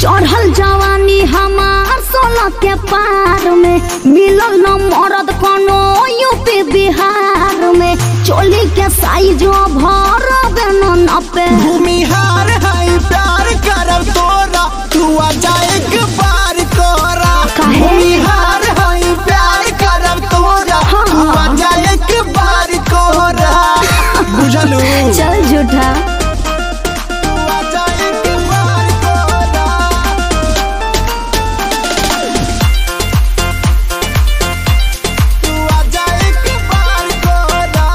चढ़ल जवानी हमार सोलह के पार में मिलल न मरद कोनो यूपी बिहार में चोली के साइज भर न नपे भूमिहार है प्यार करब तोरा तू आ जा एक बार तोरा काहे? भूमिहार है प्यार करब तोरा हाँ। तू आ जा एक बार तोरा बुझलू चल झूठा तू आ जा एक बार तोरा तू आ जा एक बार तोरा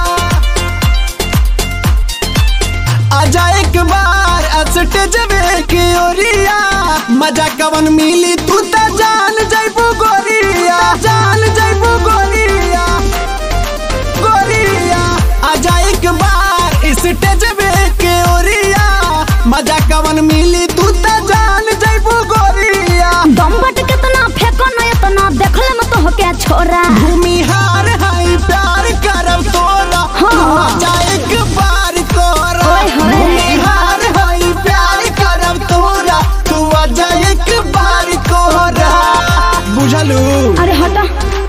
आजा एक बार स्टेज की ओरिया मजा कवन मिली तू त जान जैबू गोरिया जान जैबू गोरिया गोरिया आजा एक बार स्टेज की ओरिया मजा कवन मिली तू त जान जैबू गोरिया दम्बट कितना फेंको न इतना देखल में तो के छोरा भूमिहार है प्यार करब तोरा हाँ। तू आजा एक बार तोरा ओए होए। भूमिहार है प्यार करब तोरा तू आजा एक बार तोरा बुझलू अरे हटा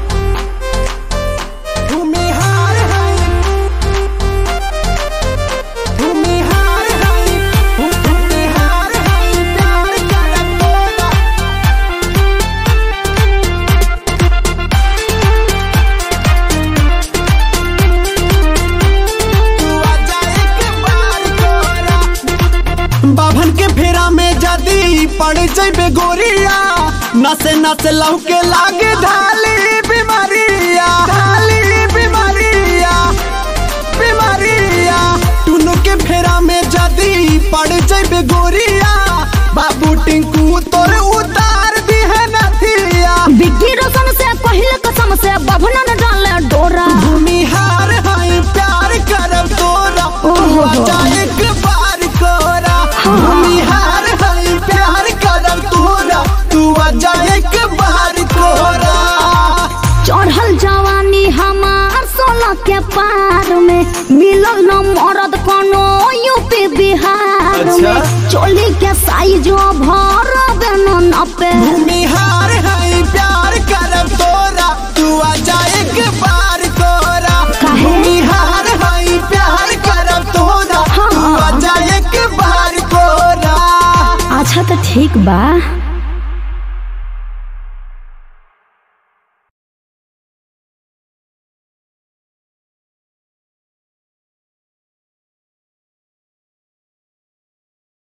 भूमिहार है भूमिहार है भूमिहार है प्यार करब तोरा बाभन के फेरा में जदी पड़ जैबे गोरिया नसे नसे लहू के लागे धाली बीमारिया धाली बीमारिया बीमारिया टुनु के फेरा में जदी पड़ जैबे गोरिया बाबू टिंकू तोर उतार दी है नथिया बिग्गी रोशन से पहले कसम से बभना न डाले डोरा भूमिहार है प्यार करब तोरा ओहो। आजा एक बार कोरा भूमिहार है प्यार करब तोरा तू आजा एक बार कोरा चढ़ल जवानी हमार सोलह के पार में मिलल न मरद कोनो यूपी बिहार अच्छा। में चोली के साइज भर न नपे भूमिहार है प्यार करब तोरा तू आजा एक बार कोरा काहे? भूमिहार है प्यार करब तोरा तू हाँ। आजा एक बार कोरा अच्छा तो ठीक बा